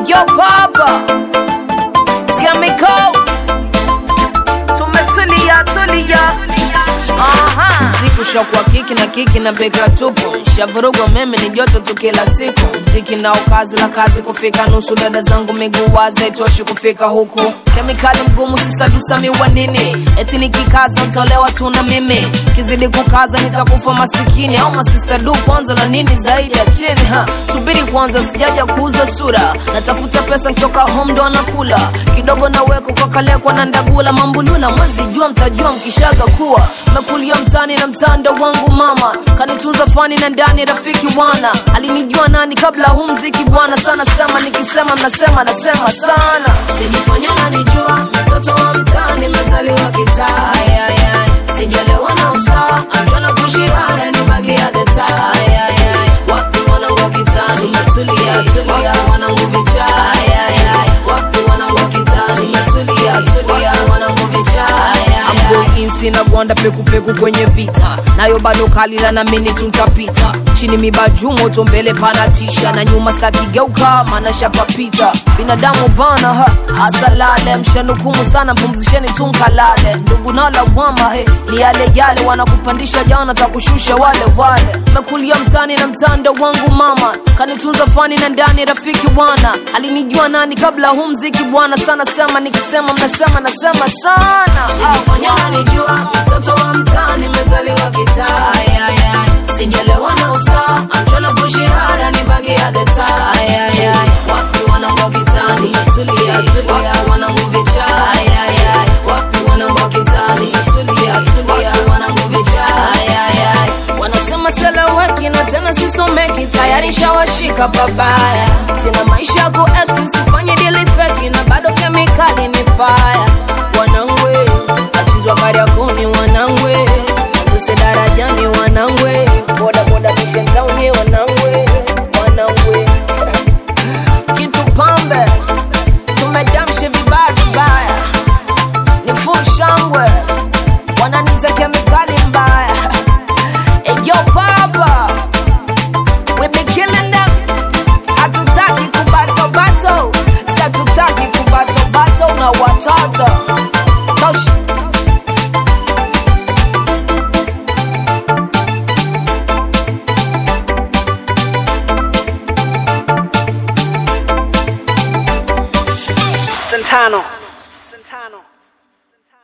Yo papa Chemical Tumetulia tulia Aha Mziki ushakuwa kiki na kiki na beka tupu Shavurugwa meme ni joto tu kila siku Mziki nao kazi la kazi kufika nusu Dada zangu miguu wazi haitoshi kufika huku Kemikali mgumu sisadusami wa nini Eti nikikaza ntolewa tu na mimi Kizidi kukaza nitakufa masikini Au masista du kwanza na nini zaidi ya chini ha. Subiri kwanza sijaja kuuza sura Natafuta pesa ntoka home ndo anakula Kidogo na weko kwa kalekwa na ndagula Mambulula mwezi jua mtajua mkishaga kuwa Mekulia mtani na mtanda wangu mama Kanitunza fani na ndani rafiki wana Alinijua nani kabla huu mziki bwana Sana sema nikisema mnasema nasema sana Usijifanya unanijua mtoto wa mtani mezaliwa kitaa Ay, ay, ay. Sijalewa na usaa I'm tryna push it hard and nobody at the top Ay, ay, ay. Watu wanangu kitani Tumetulia tulia wanangu vichaa Ay, ay, ay. Watu wanangu kitani Tumetulia tulia wanangu vichaa Ay, ay, ay. I'm going in sina gwanda pekupeku kwenye vita nayo bado kalila na mini tuntapita chini mibaju moto mbele panatisha na nyuma stakigeuka mana shapapita binadamu bana ha asalale mshanukumu sana mpumzisheni tunkalale ndugu na lawama he ni yale yale wanakupandisha jana takushusha wale wale mekulia mtani na mtando wangu mama kanitunza fani na ndani rafiki bwana alinijua nani kabla huu mziki bwana sana sema nikisema mnasema nasema sana Usijifanya unanijua mtoto wa mtaani mezaliwa kitaa Ay, ay, ay. sijalewa na usta I'm tryna push it hard and nibaki at the top Ay, ay, ay. watu wanangu kitani tulia tulia wanangu vichaa Ay, ay, ay. watu wanangu kitani tulia tulia wanangu vichaa Ay, ay, ay. wanasema seleweki na tena sisomeki tayari shawashika babaya sina maisha ya kuact sifanye dili feki na bado kemikali ni fire wanangwe achizwa kariakoni wanangwe azise darajani wanangwe bodaboda mishenzauni wanangwe wanangwe kitu pambe tumedamshe vibaya vibaya ni full shangwe wananita kemikali mbaya eyo baba we be killing them hatutaki kubatobato satutaki kubatobato na watoto Tosh. Santano.